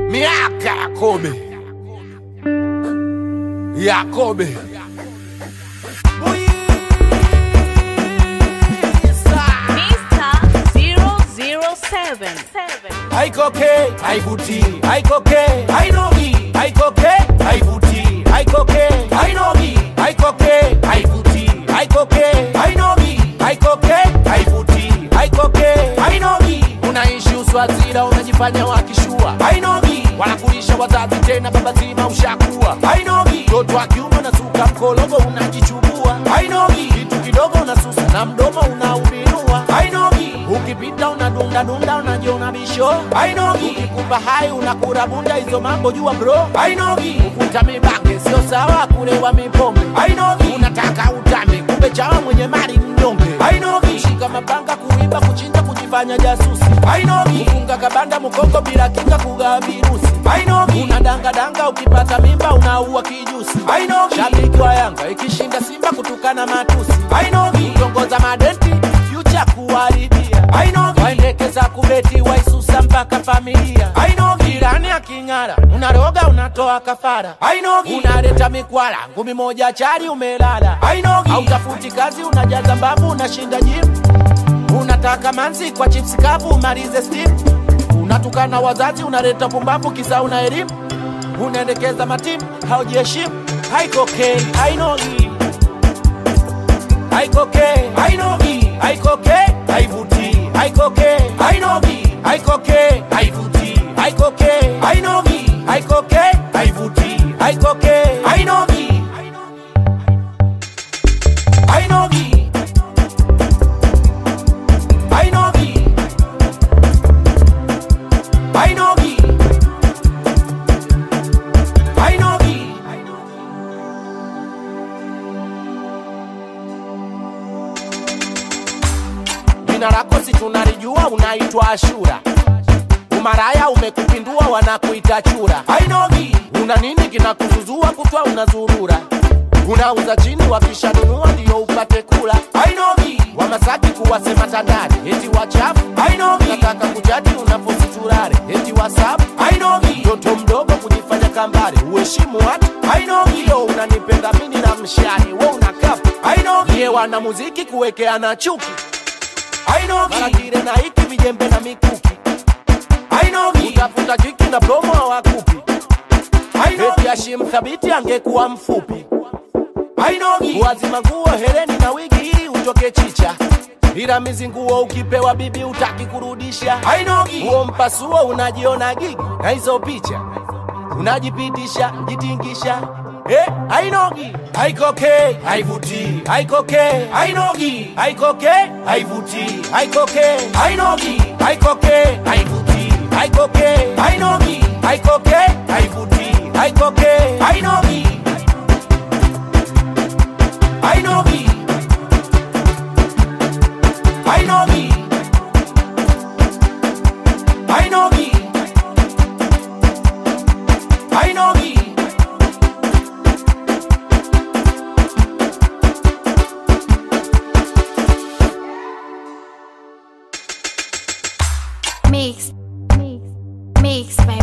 miaka ya kobe ya kobe Mr. 007. haikoke haivuti haikoke hainogi haikoke haivuti haikoke hainogi haikoke haivuti haikoke hainogi haikoke haivuti haikoke hainogi unaishi uswazira unajifanya wakishua hainogi wanakulisha wazazi tena baba zima ushakuwa hainogi mtoto wa kiume unasuka mkologo unajichubua hainogi kitu kidogo unasusa na mdomo unaubinua hainogi ukipita unadundadunda unajiona bisho hainogi ukikupa hai unakura bunda hizo mambo jua bro hainogi ukuta mibange sio sawa kulewa mipombe hainogi unataka utambe kumbe chawa mwenye mali mnyonge hainogi shika mapanga kuiba kuchinja kujifanya jasusi hainogi kufunga kabanda mkongo bila kinga kugawa virusi hainogi unadangadanga ukipata mimba unaua kijusi hainogi shabiki wa yanga ikishinda simba kutukana matusi hainogi kutongoza madenti future kuharibia hainogi waendekeza kubeti waisusa mpaka familia hainogi jirani aking'ara unaroga unatoa kafara hainogi unaleta mikwala ngumi moja chari umelala hainogi hautafuti kazi unajaza mbavu unashinda jimu unataka manzi kwa chips kavu umalize steam unatukana wazazi unaleta pumbavu kisa una elimu unaendekeza matimu haujiheshimu haikokei hainogi haikoke hainogi haikoke haivuti haikoke hainogi haikoke haivuti haikoke hainogi haikoke haivuti haikoke hainogi hainogi hainogi hainogi hainogi jina lako si tunalijua unaitwa ashura umaraya umekupindua wanakuita chura hainogi una nini kinakuzuzua kutwa unazurura unauza chini wakishanunua ndio upate kula hainogi wamasaki kuwasema tandari eti wachafu hainogi nataka kujadi unapositurare eti wasabu hainogi mtoto mdogo kujifanya kambare uheshimu watu hainogi yo unanipenda mini na mshani we unakapu hainogi ye wana muziki kuwekeana chuki hainogi maratire na hiki vijembe na mikuki hainogi utafuta jiki na promo hawakupi eti ashim thabiti angekuwa mfupi hainogi wazima nguo hereni na wigi ili utoke chicha ila mizi nguo ukipewa bibi utaki kurudisha hainogi huo mpasuo unajiona gigi na hizo picha unajipitisha jitingisha Eh, hainogi haikoke haivuti haikoke hainogi haikoke haivuti haikoke hainogi haikoke haivuti haikoke hainogi haikoke haivuti haikoke hainogi hainogi hainogi hainogi hainogi Mix. Mix. Mix by